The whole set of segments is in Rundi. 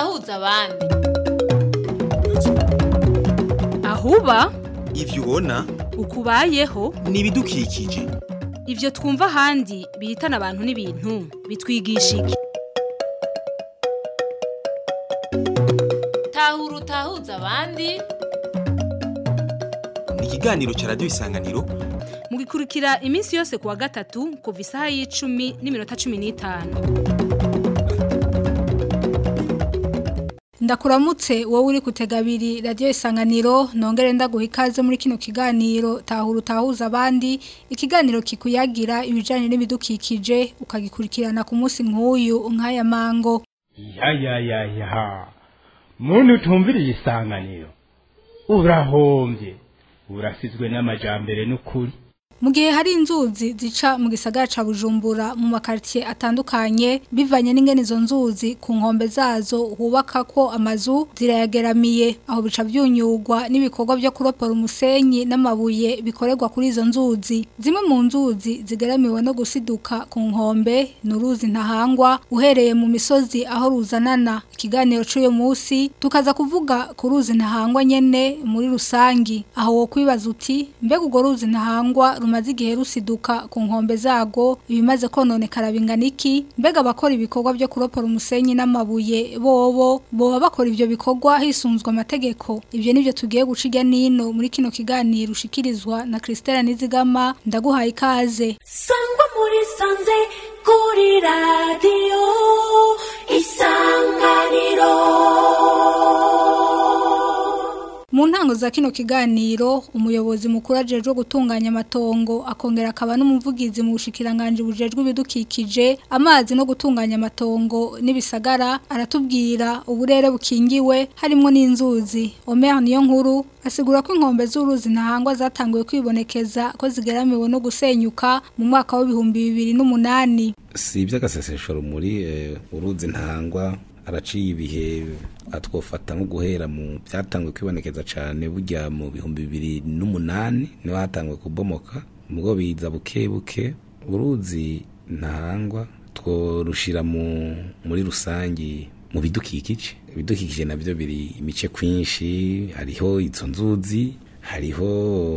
utahuza abandi ahuba ivyo ubona ukubayeho ni ibidukikije ivyo twumva ahandi bihitana abantu n'ibintu bitwigisha iki tahura utahuza abandi ni ikiganiro ca radiyo isanganiro mugikurikira iminsi yose kuwa gatatu kuva isaha y'icumi n'iminota cumi n'itanu ndakuramutse wowe uri kutega abiri radiyo isanganiro nongere ndaguha ikaze muri kino kiganiro tahura utahuza abandi ikiganiro kikuyagira ibijyanye n'ibidukikije ukagikurikirana ku munsi nk'uyu nk'aya mango ya ya ya ya muntu utumviriye isanganiro urahombye urasizwe n'amajambere n'ukuri mu gihe hari inzuzi zica mu gisagara ca bujumbura mu makaritiye atandukanye bivanye n'ingene izo nzuzi ku nkombe zazo hubaka ko amazu zirayageramiye aho bica byunyurwa n'ibikorwa byo kuropora umusenyi n'amabuye bikorerwa kuri izo nzuzi zimwe mu nzuzi zigeramiwe no gusiduka ku nkombe ni uruzi ntahangwa uhereye mu misozi aho ruzanana ikiganiro c'uyu munsi tukaza kuvuga ku ruzi ntahangwa nyene muri rusangi aho wo kwibaza uti mbega urwo ruzi ntahangwa rumaze igihe rusiduka ku nkombe zago ibimaze kononekara bingana iki mbega abakora ibikorwa byo kuropora umusenyi n'amabuye bobo boba bakora ivyo bikorwa hisunzwe amategeko ivyo nivyo tugiye guca irya nino muri kino kiganiro ushikirizwa na Christelle Nizigama ndaguhaye ikaze sangwa muri sanze kuri radiyo isanganiro Mu ntango za kino kiganiro umuyobozi mukuru ajejwe gutunganya amatongo akongera akaba n'umuvugizi mu bushikiranganje bujejwe ibidukikije amazi no gutunganya amatongo n'ibisagara aratubwira uburere bukingiwe harimo n'inzuzi Omer niyo nkuru asigura ko inkombe z'uruzi ntahangwa zatanguye kwibonekeza ko zigeramiwe no gusenyuka mu mwaka w'ibihumbi bibiri n'umunani si iby'agasesesho rumuri uruzi ntahangwa araciye ibihe atwofata nko guhera mu byatanguye kwibonekeza cyane burya mu bihumbi bibiri n'umunani niho hatanguye kubomoka ubwo biza buke buke uruzi ntahangwa tworushira mu muri rusangi mu bidukikije ibidukikije nabyo biri imice kwinshi hariho izo nzuzi hariho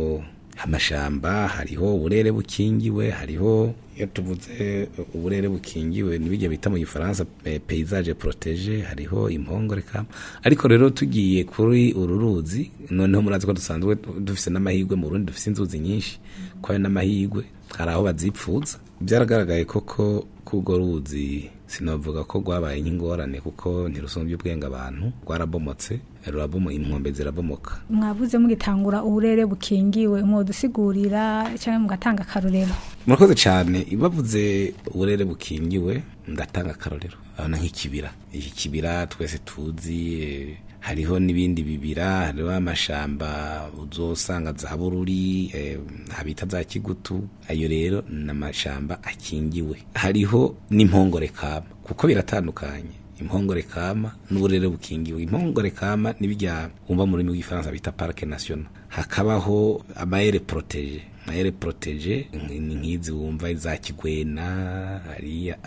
amashamba hariho uburere bukingiwe hariho iyo tuvuze uburere bukingiwe n'ibijya bita mu gifaransa paysage protege hariho impongoreka ariko rero tugiye kuri uru ruzi noneho murazi ko dusanzwe dufise n'amahirwe mu Burundi dufise inzuzi nyinshi ko hari n'amahirwe hari aho bazipfuza byaragaragaye koko k'urwo ruzi sinavuga ko rwabaye nk'ingorane kuko ntirusumbye ubwenge abantu rwarabomotse ruraboma inkombe zirabomoka mwavuze mugitangura uburere bukingiwe mwodusigurira cyangwa mugatanga akarorero murakoze cyane bavuze uburere bukingiwe ndatanga akarorero abona nk'ikibira iki kibira twese tuzi hariho n'ibindi bibira hariho amashamba uzosanga za bururi habita za kigutu ayo rero ni amashamba akingiwe hariho n'impongore kama kuko biratandukanye impongore kama n'uburere bukingiwe impongore kama n'ibijya wumva mu rurimi rw'ifaransa bita parike national hakabaho amayere protege amayere protege ni nk'izi wumva za kigwena hariya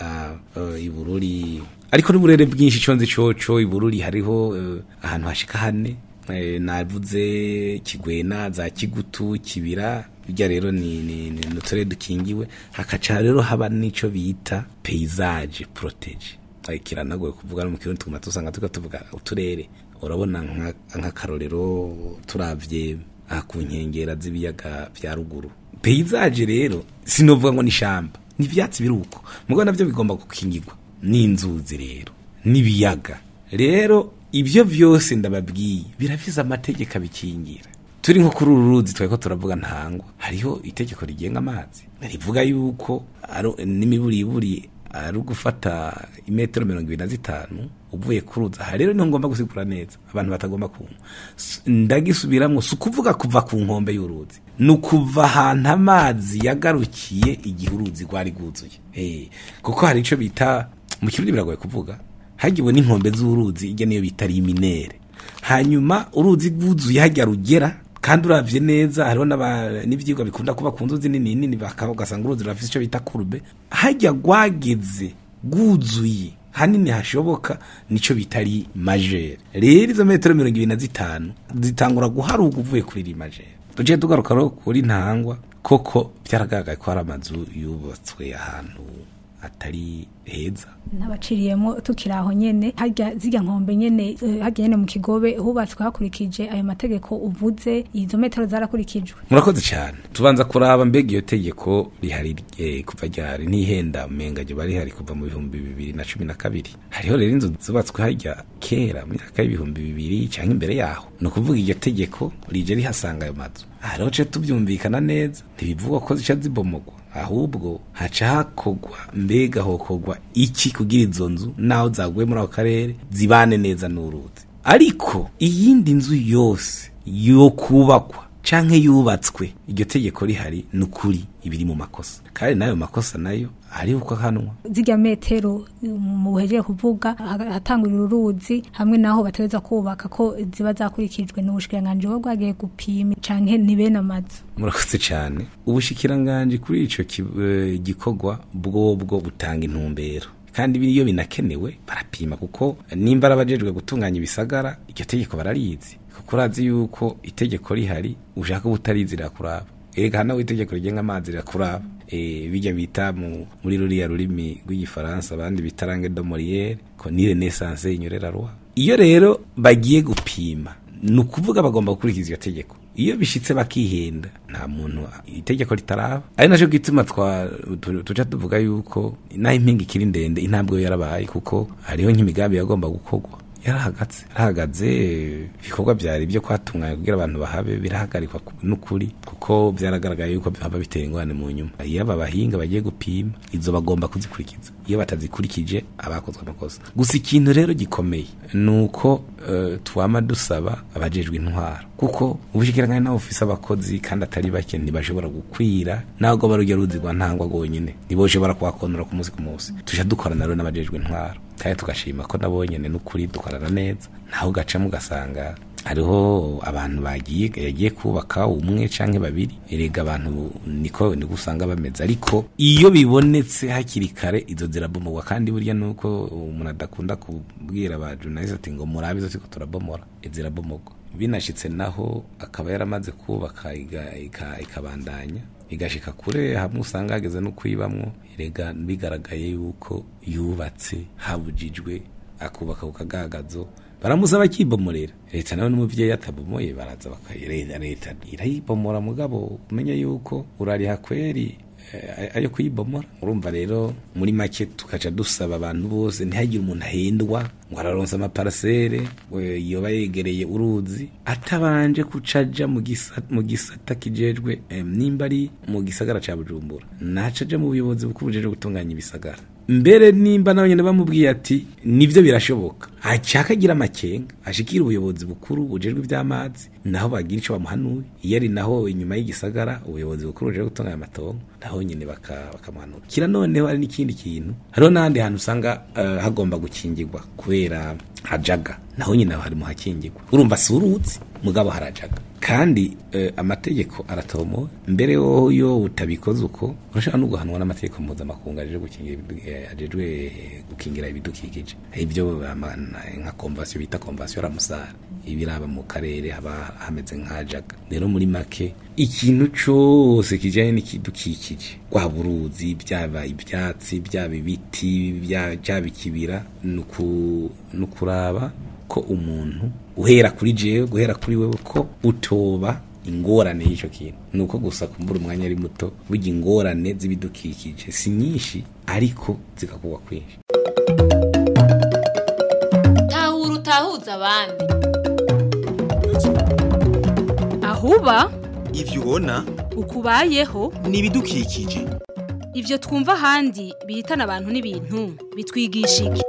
ibururi ariko n'uburere bwinshi conze coco ibururi hariho ahantu hashika hane navuze kigwena za kigutu kibira bijya rero ni ni ni uturere dukingiwe hakaca rero haba n'ico bita paysage protege kiranagoye kuvuga no mu kirundi tuguma tusanga tuka tuvuga uturere urabona nk'akarorero turavye aha ku nkengera z'ibiyaga vya ruguru paysage rero sinovuga ngo ni shamba ni ivyatsi biruko mugo navyo bigomba gukingirwa n'inzuzi rero n'ibiyaga rero ibyo byose ndababwiye birafise amategeko abikingira turi nko kuri uru ruzi twari ko turavuga ntangwa hariho itegeko rigenga amazi rivuga yuko n'imiburiburi ari ugufata imetero mirongo ibiri na zitanu uvuye ku ruzi aha rero niho ngomba gusigura neza abantu batagomba kunywa ndagisubiramo si ukuvuga kuva ku nkombe y'uruzi ni ukuva ahantu amazi yagarukiye igihe uruzi rwari rwuzuye kuko hari icyo bita mu kirundi biragoye kuvuga hagiwe n'inkombe z'uruzi ijya niyo bita riminere hanyuma uruzi rwuzuye hajya rugera kandi uravye neza hariho n'ivyigwa bikunda kuba ku nzuzi nini nini ugasanga uruzi rurafise ico bita kurube hajya rwageze rwuzuye hanini hashoboka nico bitari majere rero izo metero mirongo ibiri na zitanu zitangura guharuka uvuye kuri iri majere tuje tugaruka rero kuri ntangwa koko byaragaragaye ko hari amazu yubatswe ahantu atari heza n'abaciriyemo tukiri aho nyene harya zirya nkombe nyene eh, harya nyene mu kigobe hubatswe hakurikije ayo mategeko uvuze izo metero zarakurikijwe murakoze cyane tubanza kuraba mbega iyo tegeko rihari eh, kuva ryari ntihenda umenga ryo bari hari kuva mu bihumbi bibiri na cumi na kabiri hariho rero inzu zubatswe harya kera mu myaka y'ibihumbi bibiri cyangwa imbere yaho ni ukuvuga iryo tegeko rije rihasanga ayo mazu aha rero ce tubyumvikana neza ntibivugwa ko zica zibomogwa ahubwo haca hakogwa mbega hokogwa iki kugira izo nzu naho zaguye muri ako karere zibane neza n'uruzi ariko iyindi nzu yose yo kubakwa canke yubatswe iryo tegeko rihari ni ukuri ibiri mu makosa kandi n'ayo makosa nayo ari uko ahanwa zirya metero mu buhejeje kuvuga ha- hatangurira uruzi hamwe naho bategeza kubaka ko ziba zakurikijwe n'ubushikiranganji buba bwagiye gupima canke ni bene amazu murakoze cyane ubushikiranganje kuri ico ki- eh, gikorwa bwobwo butanga intumbero kandi iyo binakenewe barapima kuko nimba ari abajejwe gutunganya ibisagara iryo tegeko bararizi kuko urazi yuko itegeko rihari ushaka ubutarizi rirakuraba erega hano itegeko rigenga amazi rirakuraba eh bijya bita mu muri ruriya rurimi rw'igifaransa abandi bita langue de Molière ko ni renaissance inyorera roi iyo rero bagiye gupima ni ukuvuga bagomba gukurikiza iyo tegeko iyo bishitse bakihenda nta muntu itegeko ritaraba ari nacyo gituma twa tu- tuca tuvuga yuko naho impinga ikiri ndende intambwe yo yarabaye kuko hariho nk'imigambi yagomba gukorwa yarahagaze yarahagaze ibikorwa byari byo kwatunganya kugira abantu bahabe birahagarikwa ku- n'ukuri kuko byaragaragaye yuko haba bitera ingorane mu nyuma iyo aba bahinga bagiye gupima izo bagomba kuzikurikiza iyo batazikurikije abakozwe amakosa gusa ikintu rero gikomeye ni uko eh, twama dusaba abajejwe intwaro kuko ubushikiranganje nawe ufise abakozi kandi atari bake ntibashobora gukwira ntabwo barujya ruzi rwa ntangwa rwonyine ntiboshobora kuhakonora ku munsi ku munsi tuja dukorana rero n'abajejwe intwaro kandi tugashima ko nabo nyene n'ukuri dukorana neza naho ugacamo ugasanga hariho abantu bagiye yagiye kubaka umwe canke babiri erega abantu niko niko usanga bameze ariko iyo bibonetse hakiri kare izo zirabomorwa kandi burya nuko umuntu adakunda kubwira aba journalist ati ngo murabe izo turiko turabomora zirabomorwa binashitse naho akaba yaramaze kubaka iga- ika- ikabandanya igashika kure hamwe usanga hageze no kwibamwo erega bigaragaye yuko yubatse habujijwe akubaka ku kagagazo baramusaba akibomorera leta nawe n'umuvyeyi atabomoye baraza bakayirenda leta irayibomora mugabo umenya yuko urariha kweri eh, ayo kuyibomora urumva rero muri make tukaca dusaba abantu bose ntihagire umuntu ahendwa ngo araronsa amaparasere we- yoba yegereye uruzi atabanje kucaja mu gisa- mu gisata kijejwe em, nimba ari mu gisagara ca bujumbura nacaja mu buyobozi bukuru bujejwe gutunganya ibisagara mbere nimba nawe nyine bamubwiye ati nivyo birashoboka aca akagira amakenga ashikira ubuyobozi bukuru bujejwe ivy'amazi naho bagira ico bamuhanuye iyo ari naho inyuma y'igisagara ubuyobozi bukuru bujejwe gutunganya amatongo naho nyine baka- bakamuhanura kira noneho hari n'ikindi kintu hariho n'ahandi hantu usanga eh, hagomba gukingirwa kubera hajaga naho nyine aho hari mu hakingirwa urumva si uruzi mugabo harajaga kandi eh, amategeko aratomowe mbere wowe iyo utabikoze uko urashobora no guhanwa n'amategeko mpuzamakungu ajejwe gukingira ibidu- eh, ajejwe gukingira ibidukikije ibyo ama- nka konvasiyo bita konvasiyo ramusara ibiraba mu karere haba hameze nk'ajaga rero muri make ikintu cose kijanye n'ikidukikije waba uruzi byaba ibyatsi byaba ibiti bya- byaba ikibira ni uku- ni ukuraba ko umuntu uhera kuri jewe guhera kuri wewe ko utoba ingorane y'icyo kintu ni uko gusa kumbura umwanya ari muto burya ingorane z'ibidukikije si nyinshi ariko zigakugwa kwinshi tahura utahuza abandi ahuba ivyo ubona ukubayeho ni ibidukikije ivyo twumva ahandi bihitana abantu n'ibintu bitwigisha iki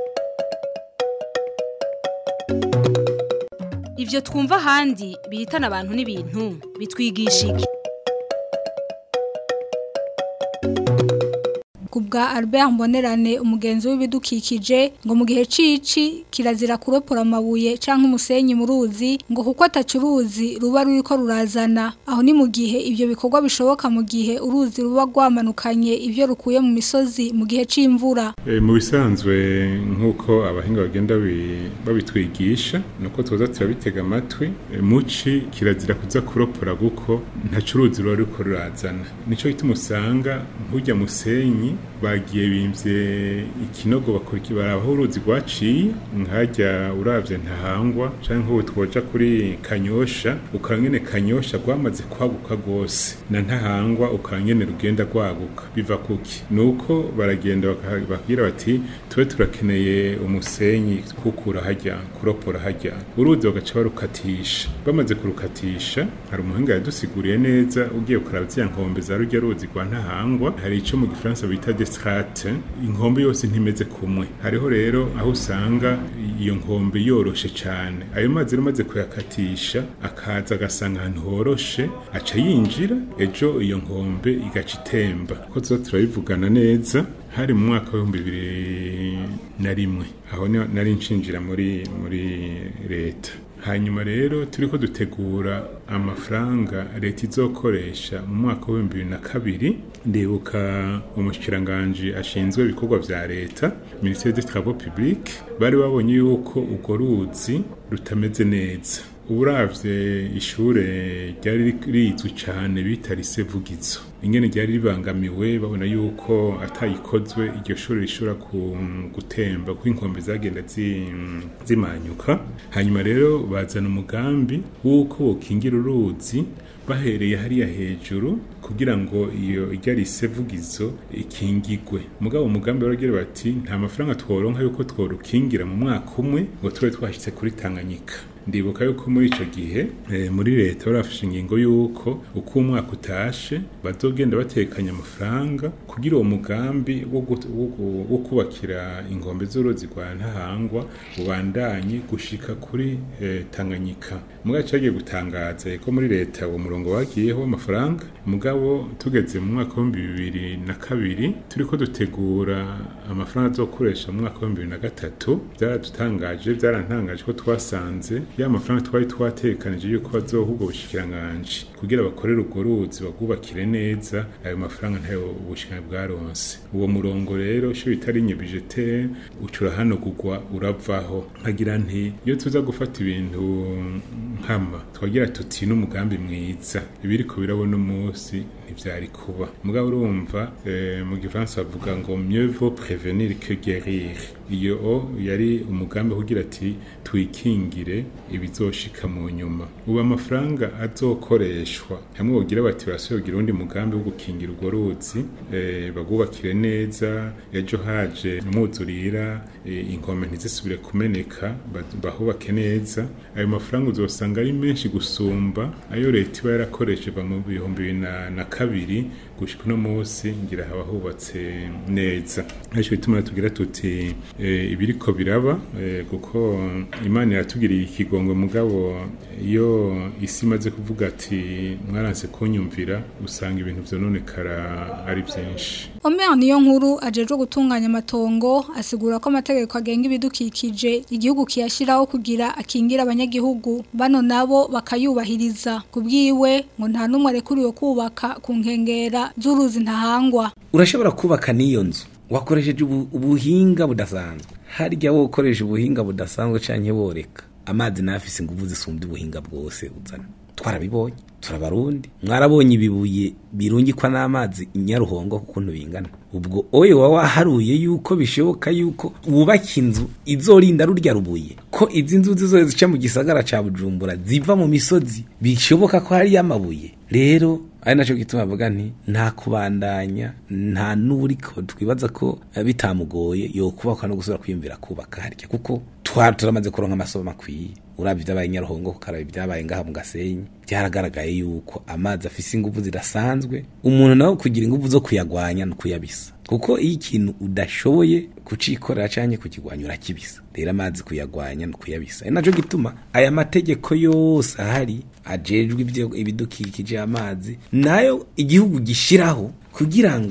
ivyo twumva ahandi bihitana abantu n'ibintu bitwigisha iki kubwa Albert Mbonerane umugenzi w'ibidukikije ngo mu gihe cici kirazira kuropora amabuye canke umusenyi mu ruzi ngo kuko atacuruzi ruba ruriko rurazana aho ni mu gihe ivyo bikorwa bishoboka mu gihe uruzi ruba rwamanukanye ivyo rukuye mu misozi mu gihe c'imvura E, mu bisanzwe nk'uko abahinga bagenda bi- babitwigisha nuko tuza turabitega amatwi e, muci kirazira kuza kuropora kuko nta curuzi ruba ruriko rurazana nico gituma usanga nk'urya musenyi bagiye bimvye ikinogo bakora ikibaraba aho uruzi rwaciye nkajya uravye ntahangwa canke nk'ubu twoja kuri kanyosha ukaba ngene kanyosha rwamaze kwaguka rwose na ntahangwa ukaba ngene rugenda rwaguka biva kuki nuko baragenda baka- bakabwira bati tube turakeneye umusenyi kukura hajya kuropora hajya uruzi bagaca barukatisha bamaze kurukatisha hari umuhinga yadusiguriye neza ugiye kuraba ziriya nkombe za rujya ruzi rwa ntahangwa hari ico mu gifaransa bita destrate inkombe yose ntimeze kumwe hariho rero aho usanga iyo nkombe yoroshe cane ayo mazi rero umaze kuyakatisha akaza agasanga ahantu horoshe aca yinjira ejo iyo nkombe igaca itemba ko tuza turabivugana neza hari mu mwaka w'ibihumbi bibiri na rimwe aho niho nari nshinjira muri muri leta hanyuma rero turiko dutegura amafaranga leta izokoresha mu mwaka w'ibihumbi bibiri na kabiri ndibuka umushikiranganji ashinzwe ibikorwa vya leta ministere des travaux publics bari babonye yuko urwo ruzi rutameze neza uburavye ishure ryari rizwi cane bita lise vugizo ingene ryari ribangamiwe babona yuko atayikozwe iryo shuri rishobora ku- gutemba kuko inkombe zagenda zi- zimanyuka hanyuma rero bazana umugambi w'uko bokingira uruzi bahereye hariya hejuru kugira ngo iyo ijya risevugizo ikingigwe mugabo umugambi baragira bati nta mafaranga tworonka yuko tworukingira mu mwaka umwe ngo tube twashyitse kuri tanganyika ndibuka yuko muri ico gihe eh, muri leta barafashe ingingo yuko uko umwaka utashe bazogenda batekanya amafaranga kugira uwo mugambi wo gut- wo gu- wo kubakira ingombe z'uruzi rwa ntahangwa ubandanye gushika kuri eh, tanganyika mugabo cagiye gutangaza ko muri leta uwo murongo wagiyeho amafaranga mugabo tugeze mu mwaka w'ibihumbi bibiri na kabiri turiko dutegura amafaranga azokoresha mu mwaka w'ibihumbi bibiri na gatatu byaradutangaje byarantangaje ko twasanze ya mafaranga twari twatekanije yuko bazoha ubwo bushikiranganji kugira bakorere urwo ruzi bagubakire neza ayo mafaranga ntayo ubushikiranganji bwaronse uwo murongo rero sho bitari nyebijete ucura hano kugwa uravaho nkagira nti iyo tuza gufata ibintu nkama twagira tuti n'umugambi mwiza ibiriko birabona umunsi ntivyari kuba mugabo urumva eh, mu gifaransa bavuga ngo mieux vaut prévenir que guérir iyo o yari umugambi kugira ati twikingire ibizoshika mu nyuma ubu amafaranga azokoreshwa hamwe bogira bati barasohogira undi mugambi wo gukingira urwo ruzi eh, bagubakire neza ejo haje umwuzurira eh, inkombe ntizisubire kumeneka ba- bahubake neza ayo mafaranga uzosanga ari menshi gusumba ayo leta iba yarakoresheje mu bihumbi bibiri na- na kabiri gushika uno munsi ngira haba hubatse neza ariko bituma tugira tuti eh, ibiriko biraba eh, kuko imana iratugiriye ikigongwe mugabo iyo isi imaze kuvuga ati mwaranse kunyumvira usanga ibintu vyononekara ari vyinshi Omer niyo nkuru ajejwe gutunganya amatongo asigura ko amategeko agenga ibidukikije igihugu kiyashiraho kugira akingira abanyagihugu bano nabo bakayubahiriza kubwiwe ngo nta numwe arekuriwe kubaka ku nkengera z'uruzi ntahangwa urashobora kubaka n'iyo nzu wakoresheje ubu- ubuhinga budasanzwe harya wowe ukoresha ubuhinga budasanzwe canke woreka amazi nafise inguvu zisumbye ubuhinga bwose uzana twarabibonye turabarundi mwarabonye ibibuye birungikwa n'amazi inyaruhongo kukuntu bingana ubwo oye wa waharuye yuko bishoboka yuko wubaka inzu izorinda rurya rubuye ko izi nzu zizoze zica mu gisagara ca bujumbura ziva mu misozi bishoboka ko hariyo amabuye rero ari naco gituma avuga nti nta kubandanya nta n'uriko twibaza ko eh, bitamugoye yokubaka no gusubira kwiyumvira kubaka harya kuko twari turamaze kuronka amasomo akwiye urabye ibyabaye nyaruhongo kukaraba ibyabaye ngaha mu gasenyi byaragaragaye yuko amazi afise inguvu zidasanzwe umuntu nawe kugira inguvu zo kuyagwanya no kuyabisa kuko iyo ikintu udashoboye kucikorera canke kukigwanya urakibisa rero amazi kuyagwanya no kuyabisa ari naco gituma aya mategeko yose ahari ajejwe ibyo ibidukikije amazi nayo igihugu gishiraho kugira ngo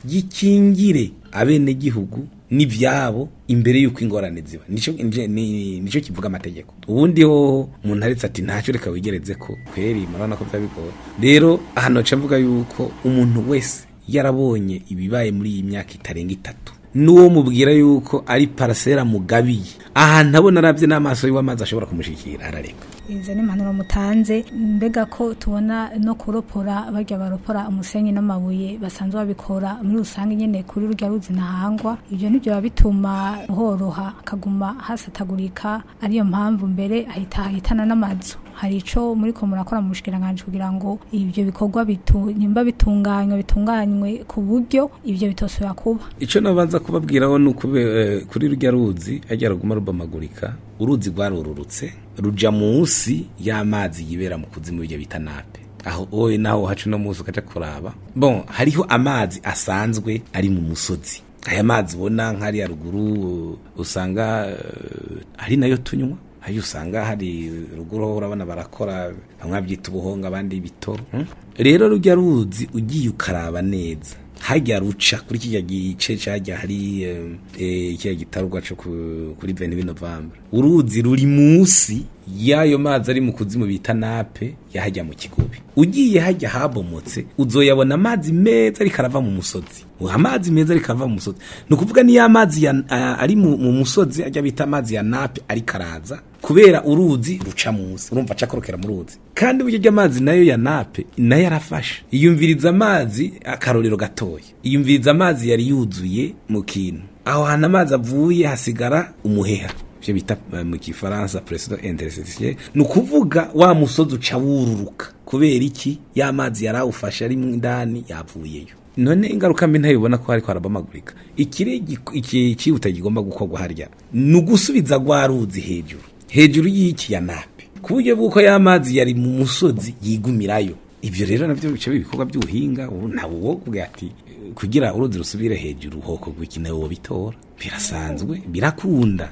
gikingire abenegihugu n'ivyabo imbere yuko ingorane ziba nico nje- ni- nico kivuga amategeko ubundi ho umuntu aretse ati ntacyo reka wigereze ko kweri murabona ko byabigoye rero hano ca mvuga yuko umuntu wese yarabonye ibibaye muri iyi myaka itarenga itatu n'uwo mubwira yuko ari parasera mugabiye ahantu abona arabye n'amaso yiwe amazi ashobora kumushikira arareka izo ni impanuro mutanze mbega ko tubona no kuropora barya baropora umusenyi n'amabuye basanzwe babikora muri rusange nyene kuri rurya ruzi ntahangwa ibyo nibyo biba bituma horoha akaguma hasatagurika ariyo mpamvu mbere ahita ahitana n'amazu hari ico muri ko murakora mu bushikiranganje kugira ngo ibyo bikorwa bitu nimba bitunganywe bitunganywe ku buryo ibyo bitosubira kuba icyo nabanza kubabwiraho ni ukube eh, kuri rujya ruzi ajya ruguma rubamagurika uruzi rwarururutse ruja munsi y'amazi yibera mu kuzimu ibyo bita nape aho wowe naho haca uno munsi ukaja kuraba bon hariho amazi asanzwe ari mu musozi aya mazi ubona nk'ariya ruguru usanga eh, ari nayo tunywa ayo usanga hari ruguru ho urabona barakora bamwe babyita ubuhonga abandi ibitoro hmm? rero rujya ruzi ugiye ukaraba neza hajya ruca kuri kijya gice cyajya hari eh, eh, kijya gitarugwa cyo ku- kuri 22 November uruzi ruri munsi y'ayo mazi ari mu kuzimu bita nape yahajya mu kigobe ugiye hajya habomotse uzoyabona amazi meza ariko arava mu musozi amazi meza ariko arava mu musozi ni ukuvuga niyo amazi ya- a- ari mu mu musozi ajya bita amazi ya nape ariko araza kubera uruzi ruca munsi urumva aca akorokera mu ruzi kandi uburyo bw'amazi nayo ya nape nayo arafasha iyumviriza amazi akarorero gatoya iyumviriza amazi yari yuzuye mu kintu aho hantu amazi avuye hasigara umuheha ivyo bita eh, mu gifaransa president interstitiel ni ukuvuga wa musozi uca wururuka kubera iki ya mazi yari awufashe ari mu indani yavuyeyo none ingaruka mbi ntayibona ko hariko harabamagurika ikiri gik- iki cyihuta kigomba gukorwa harya ni ugusubiza rwa ruzi hejuru hejuru y'iki ya nape ku buryo bw'uko ya mazi yari mu musozi yigumirayo ivyo rero navyo bice ibikorwa by'ubuhinga ubu ntawe wo kugira ati eh, kugira uruzi rusubire hejuru hoko gwiki nawe wobitora birasanzwe birakunda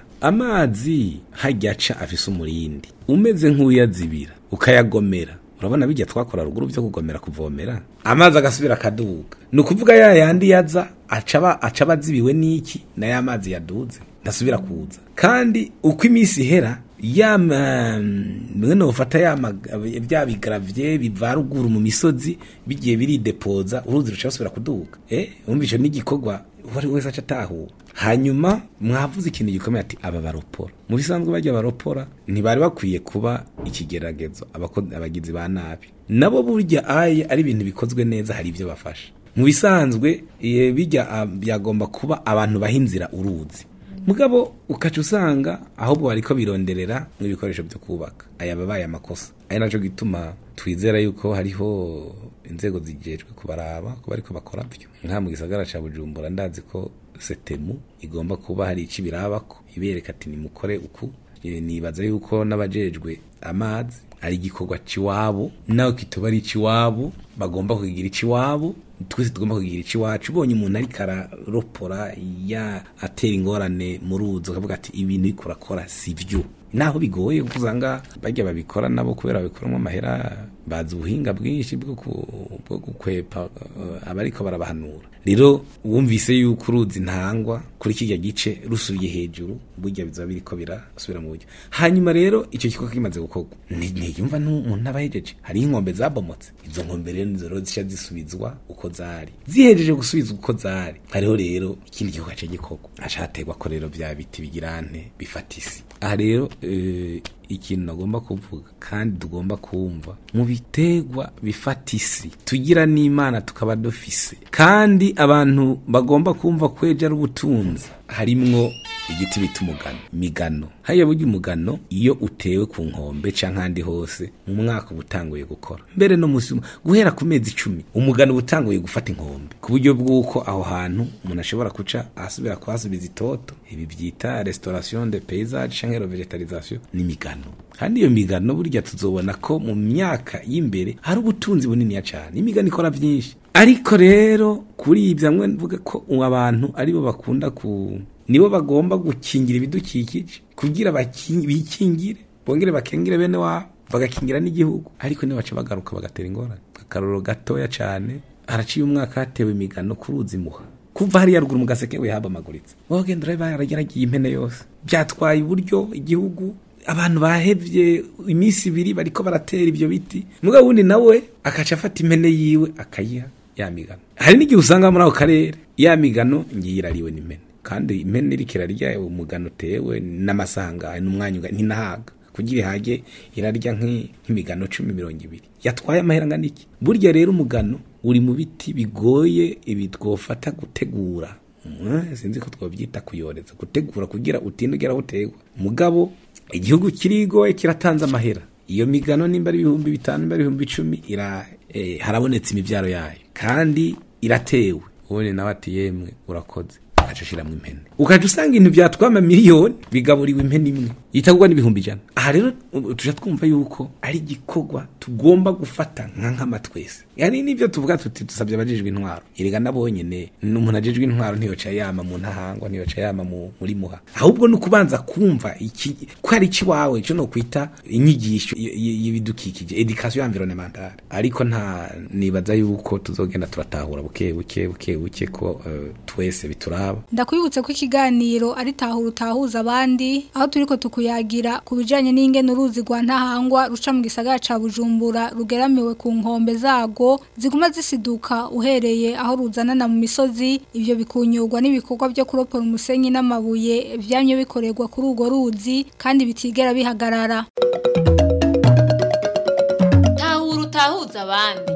amazi hajya aca afise umurindi umeze nk'uyazibira ukayagomera urabona bijya twakora ruguru byo kugomera kuvomera amazi agasubira akaduga ni ukuvuga ya yandi yaza acaba acaba azibiwe n'iki na ya mazi yaduze ndasubira kuza kandi uko iminsi ihera ya mwe nofata ya mag- bya bigravye biva ruguru mu misozi bigiye biridepoza uruzi ruca basubira kuduga eh umva ico n'igikorwa uwari wese aca atahura hanyuma mwavuze ikintu gikomeye ati aba baropora mu bisanzwe bajya baropora ntibari bakwiye kuba ikigeragezo abako- abagizi ba nabi nabo burya aye ari ibintu bikozwe neza hari ibyo bafasha mu bisanzwe eh, bijya ah, byagomba kuba abantu bahinzira uruzi mugabo ukaca usanga ahubwo bariko bironderera n'ibikoresho byo kubaka aya babaye amakosa ari naco gituma twizera yuko hariho inzego zijejwe kubaraba ko bariko bakora byo nka mu gisagara ca bujumbura ndazi ko setemu igomba kuba hari ico ibirabako ibereka ati nimukore uku Eh, nibaza yuko n'abajejwe amazi ari igikorwa ciwabo nawe kitoba ari ciwabo bagomba kugira iciwabo twese tugomba kugira iciwacu ubonye umuntu ariko araropora ya atera ingorane mu ruzi ukavuga ati ibintu ariko urakora si byo naho bigoye kuko usanga bajya babikora nabo kubera babikoramo amahera bazi ubuhinga bwinshi bwo ku- bwo gukwepa eh, abariko barabahanura rero wumvise yuko uruzi ntangwa kuri kijya gice rusubiye hejuru burya bizoba biriko birasubira mu buryo hanyuma rero icyo gikorwa kimaze gukorwa ni- niyumva n'umuntu aba ahejeje hariho inkombe zabomotse izo nkombe rero nizo rero zica zisubizwa uko zari zihejeje gusubizwa uko zari hariho rero ikindi gikorwa cyo gikorwa hacategwa ko rero bya biti bigirante bifata isi aha rero eh, ikintu nagomba kuvuga kandi tugomba kumva mu bitegwa bifata isi tugira n'imana tukaba dufise kandi abantu bagomba kumva kweja ari ubutunzi harimwo igiti bita umugano migano hariya burya umugano iyo utewe ku nkombe canke ahandi hose mu mwaka uba utanguye gukora mbere no musi guhera ku mezi icumi umugano uba utanguye gufata inkombe ku buryo bw'uko aho hantu umuntu ashobora kuca asubira kuhasubiza itoto ibi byita restauration de paysage canke revegetalisation n'imigano kandi iyo migano burya tuzobona ko mu myaka y'imbere hari ubutunzi buniniya cane imigano ikora vyinshi ariko rero kuri ibyo amwe mvuga ko abantu aribo bakunda ku nibo bagomba gukingira ibidukikije kugira baki- bikingire bongere bakengere bene wabo bagakingira n'igihugu ariko nibaca bagaruka bagatera ingorane akarorero gatoya cane haraciye umwaka hatewe imigano ku ruzi muha kuva hariya ruguru mu gaseke we habamaguritse wogenda ureba yarageragiye impene yose byatwaye uburyo igihugu abantu bahevye iminsi ibiri bariko baratera ivyo biti mugabo wundi nawe akaca afata impene yiwe akayiha ya migano hari n'igihe usanga muri ako karere ya migano ngiye irariwe n'impene kandi impene iriko irarya umugano utewe n'amasanga n'umwanya uga- ntinahaga kugira ihage irarya nk'i- nk'imigano cumi mirongo ibiri yatwaye amahera angana iki burya rero umugano uri mu biti bigoye ibi twofata gutegura Mm, sinzi ko twabyita kuyoreza gutegura kugira utinde ugera aho utegwa mugabo igihugu kirigoye kiratanze amahera iyo migano nimba ari ibihumbi bitanu nimba ari ibihumbi icumi ira eh, harabonetse imibyaro yayo kandi iratewe ubundi nawe ati yemwe urakoze ukaca ushiramwo impene ukaca usanga ibintu byatwama miliyoni bigaburiwe impene imwe yitagurwa n'ibihumbi ijana aha rero u- tuja twumva yuko ari igikorwa tugomba gufata nka nkama twese yani nivyo tuvuga tuti dusabye abajejwe intwaro erega nabonyene n'umuntu ajejwe intwaro ntiyoca yama mu ntahangwa ntiyoca yama mu, muri muha ahubwo ni ukubanza kumva iki ko ari iki wawe cyo no kwita inyigisho y- y- y'ibidukikije education environnementale ariko nta nibaza yuko tuzogenda turatahura buke buke buke buke ko uh, twese bituraba ndakwibutse ko ikiganiro ari tahura utahuza abandi aho turiko tukuyagira ku bijanye n'ingene uruzi rwa ntahangwa ruca mu gisagara ca bujumbura rugeramiwe ku nkombe zago ziguma zisiduka uhereye aho ruzanana mu misozi ivyo bikunyurwa n'ibikorwa byo kuropora umusenyi n'amabuye vyamye bikorerwa kuri urwo ruzi kandi bitigera bihagarara tahura utahuza abandi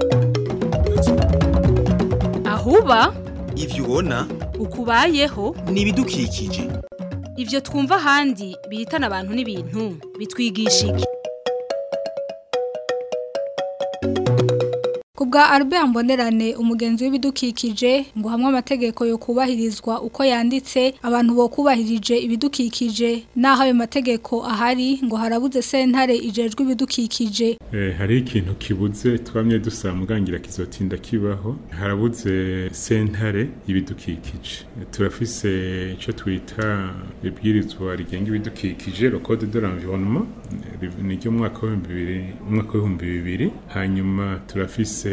ahuba ivyo ubona ukubayeho ni ibidukikije ivyo twumva ahandi bihitana abantu n'ibintu bitwigisha iki Kubwa Albert Mbonerane umugenzi w'ibidukikije ngo hamwe amategeko yo kubahirizwa uko yanditse abantu bo kubahirije ibidukikije naho ayo mategeko ahari ngo harabuze sentare ijejwe ibidukikije Eh, hari ikintu kibuze twamye dusaba mugangira kizotinda kibaho harabuze sentare y'ibidukikije Eh, turafise ico twita ibwirizwa rigenga ibidukikije le code de l'environnement eh, ni ryo mu mwaka w'ibihumbi bibiri mu mwaka w'ibihumbi bibiri hanyuma turafise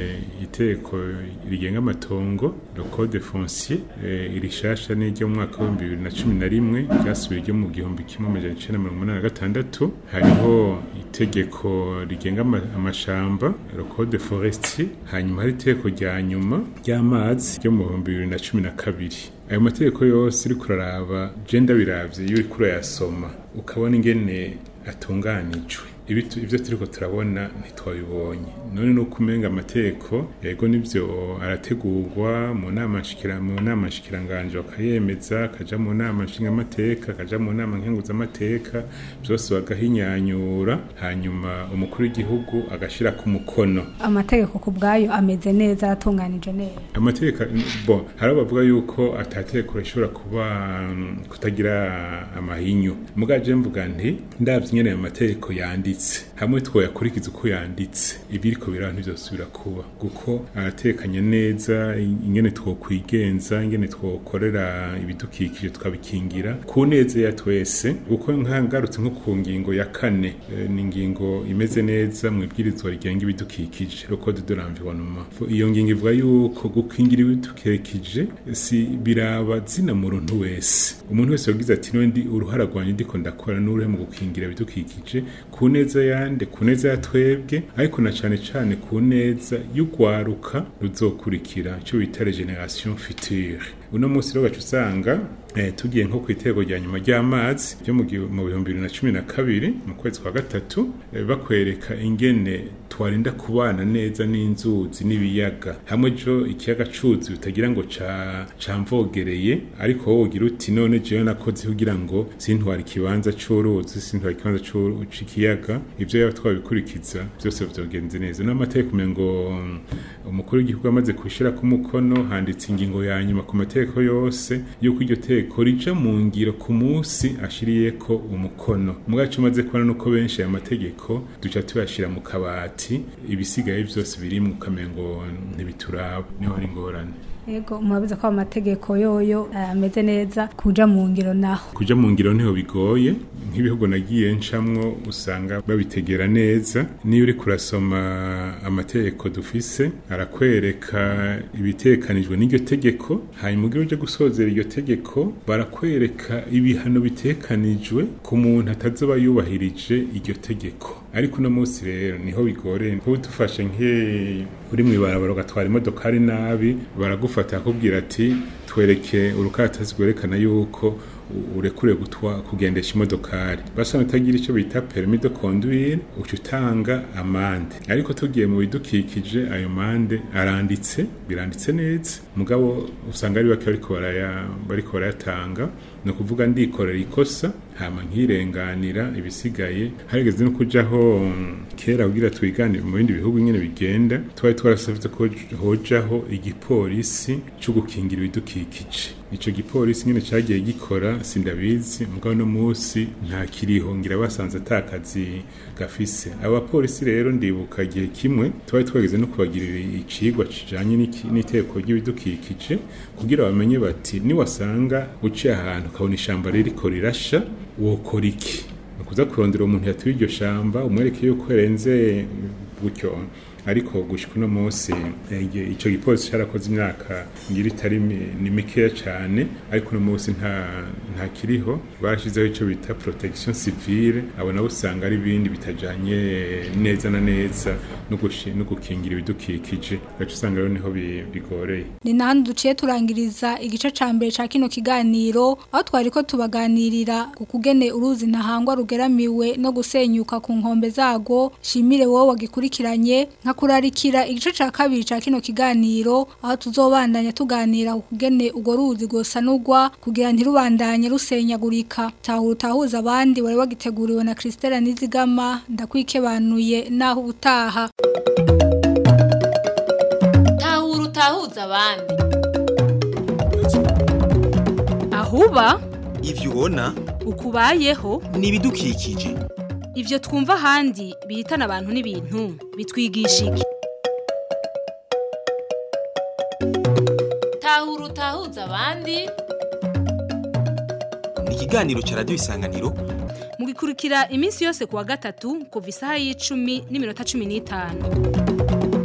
iteko rigenga amatongo le code foncier eh, irishasha ni ryo mu mwaka w'ibihumbi bibiri na cumi na rimwe ryasubiye ryo mu gihumbi kimwe amajana icenda mirongo umunani na gatandatu hariho itegeko rigenga ama- amashamba le code forestier hanyuma hari itegeko rya nyuma ry'amazi ryo mu bihumbi bibiri na cumi na kabiri ayo mategeko yose uri kuraraba je ndabiravye iyo uriko urayasoma ukabona ingene atunganijwe Ibi tu- ivyo turiko turabona ntitwabibonye none nuko umenga amategeko yego nivyo arategurwa mu nama nshikira mu nama nshikiranganje bakayemeza akaja mu nama nshingamateka akaja mu nama nkenguzamateka byose bagahinyanyura hanyuma umukuru w'igihugu agashira ku mukono amategeko ku bwayo ameze neza atunganije neza amategeko bon hari abavuga yuko atategeko rishobora kuba mm, kutagira amahinyu mugaje mvuga nti ndavye nyene ayo mategeko yanditse hamwe twoyakurikiza uko yanditse ibiriko biraba ntivyosubira kuba kuko aratekanye neza ingene twokwigenza ingene twokorera ibidukikije tukabikingira ku neza ya twese kuko nkangarutse nko ku ngingo ya kane eh, ni ingingo imeze neza mu ibwirizwa rigenga ibidukikije le code de l'environnement iyo ngingo ivuga yuko gukingira ibidukikije si biraba zina muntu wese umuntu wese yagize ati niwe ndi uruhara rwanjye ndiko ndakora n'uruhe mu gukingira ibidukikije ku neza yande ku neza ya twebwe ariko na cane cane ku neza y'urwaruka ruzokurikira ico bita regeneration future uno munsi rero gaca usanga eh, tugiye nko ku itego rya nyuma ry'amazi ryo mu gi- mu bihumbi bibiri na cumi na kabiri mu kwezi kwa gatatu eh, bakwereka ingene twarinda kubana neza n'inzuzi n'ibiyaga hamwe jo ikiyaga cuzi utagira ngo ca camvogereye ariko wowe ugira uti none jewe nakoze kugira ngo sintwara ikibanza c'uruzi sintwara ikibanza c'u- c'ikiyaga ivyo yaba twabikurikiza byose vyogenze neza n'amategeko umengo mm, umukuru w'igihugu amaze kushira ku mukono handitse ingingo ya nyuma ku mategeko yose yuko iryo tegeko rija mu ngiro ku munsi ashiriyeko umukono mugacu umaze kubona nuko benshi aya mategeko duca tuyashira mu kabati ibisigaye byose birimwo ukamengo ntibituraba niho hari ingorane yego murabizi ko amategeko yoyo eh, ameze neza kuja mu ngiro naho kuja mu ngiro niho bigoye nk'ibihugu nagiye ncamwo usanga babitegera neza niyo uri kurasoma amategeko dufise arakwereka ibitekanijwe n'iryo tegeko hanyuma ugira uje gusozera iryo tegeko barakwereka ibihano bitekanijwe ku muntu atazoba yubahirije iryo tegeko ariko uno munsi rero niho bigoreye nkubu dufashe nke uri mu ibarabara ugatwara imodokari nabi baragufata akubwira ati twereke urukatasi rwerekana yuko urekure gutwa kugendesha imodokari basa utagira icyo bita permis de conduire uca utanga amande ariko tugiye mu bidukikije ayo mande aranditse biranditse neza mugabo usanga ari bake bariko baraya bariko barayatanga ni ukuvuga ndikorera ikosa hama nkirenganira ibisigaye harigeze no kujaho kera kugira twiganire mu bindi bihugu nyene bigenda twari twarasavye ko hojaho igipolisi co gukingira ibidukikije ico gipolisi nyene cagiye gikora sindabizi mugabo no musi nta kiriho ngira basanze atakazi gafise abapolisi rero ndibuka igihe kimwe twari twageze no kubagirira icigwa kijanye n'iteko ry'ibidukikije kugira bamenye bati niwasanga uciye ahantu ukabona ishamba ririko rirasha wokora iki ni ukuza kurondera umuntu yatuye iryo shamba umwereke yuko yarenze gutyo ariko gushika uno munsi ico gipolisi carakoze imyaka ngira itari ni mikeya cane ariko uno munsi nta nta kiriho barashizeho ico bita protection civile abo nabo usanga ari ibindi bitajanye neza na neza no gukingira ibidukikije gace usanga rero niho bigoreye ni nahandi duciye turangiriza igice ca mbere ca kino kiganiro aho twari ko tubaganirira ku kugene uruzi ntahangwa rugeramiwe no gusenyuka ku nkombe zago shimire wowe wagikurikiranye nka kurarikira igice ca kabiri ca kino kiganiro aho tuzobandanya tuganira ku kugene ugo ruzi gosanurwa kugira ntirubandanye rusenyagurika tahura utahuza abandi wari wagiteguriwe na Christelle Nizigama ndakwikebanuye naho ubutaha tahura utahuza abandi ahuba ivyo ubona ukubayeho ni ibidukikije ivyo twumva ahandi bihitana abantu n'ibintu bitwigisha iki tahura utahuza abandi ni ikiganiro ca radiyo isanganiro mugikurikira iminsi yose kuwa gatatu kuva isaha y'icumi n'iminota cumi n'itanu